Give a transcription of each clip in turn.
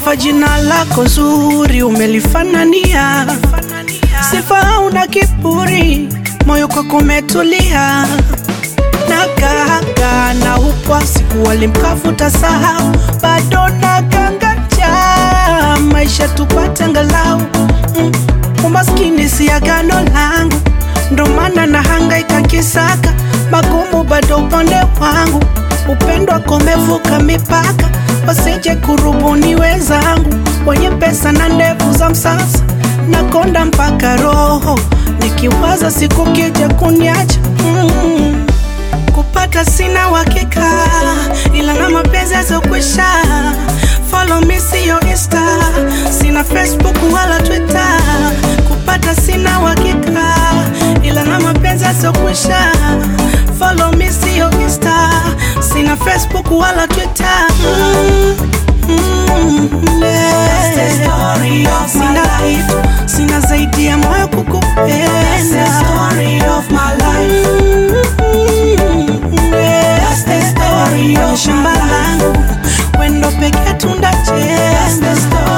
sifa jina lako zuri umelifanania, sifa hauna kiburi, moyo kwako umetulia na gaga na upwa siku walimkafuta sahau, bado na ganganja maisha tupate angalau mm. Umaskini si agano langu, ndo maana na hangaika kisaka magumu, bado upande wangu upendo wako umevuka mipaka, wasije kurubuni wenzangu wenye pesa na ndevu za msasa, nakonda mpaka roho nikiwaza siku kija kuniacha mm. Kupata sina uhakika, ila na mapenzi yazokwisha. Follow me siyo Insta, sina Facebook wala Twitter. Kupata sina uhakika, ila na mapenzi yazokwisha. Follow me siyo Insta, sina Facebook wala Twitter. Mm, mm, yeah. Sina kitu, sina zaidi ya moyo kukupenda. Kwenye shamba langu wendo peke tundacheza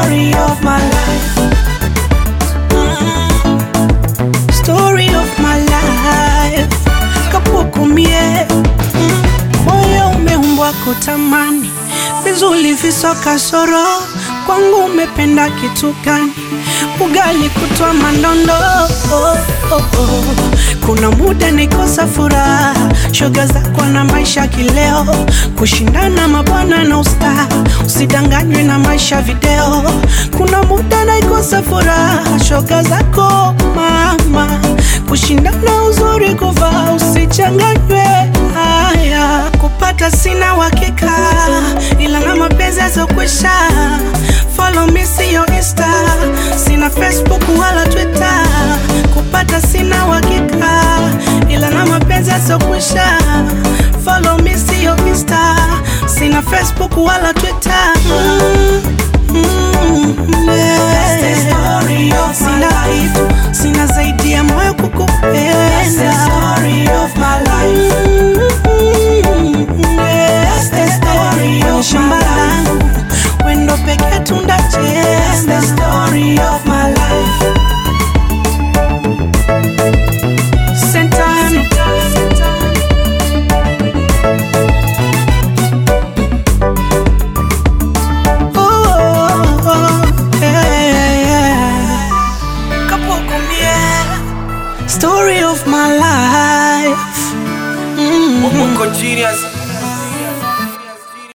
Story of my life kapukumie mm. moyo umeumbwa kutamani vizuri visoka soro kwangu umependa kitu gani ugali kutwa mandondo oh, oh, oh. kuna muda nikosa furaha shoga zako na maisha kileo kushindana mabwana na usta usidanganywe na maisha video kuna muda naikosa furaha shoga zako mama kushindana uzuri kuvaa usichanganywe haya kupata sina uhakika ila na mapenzi yazokwisha follow me siyo insta sina facebook wala twitter kupata sina uhakika ila na mapenzi yazokwisha follow me siyo insta sina facebook wala twitter mm, mm, yeah. sina kitu sina zaidi ya moyo kukupenda Kwenye shamba langu wendo peke tundacheza Sentano. Oh, oh, yeah, yeah. Kapukumie, Story of my life. Mm. Mungu genius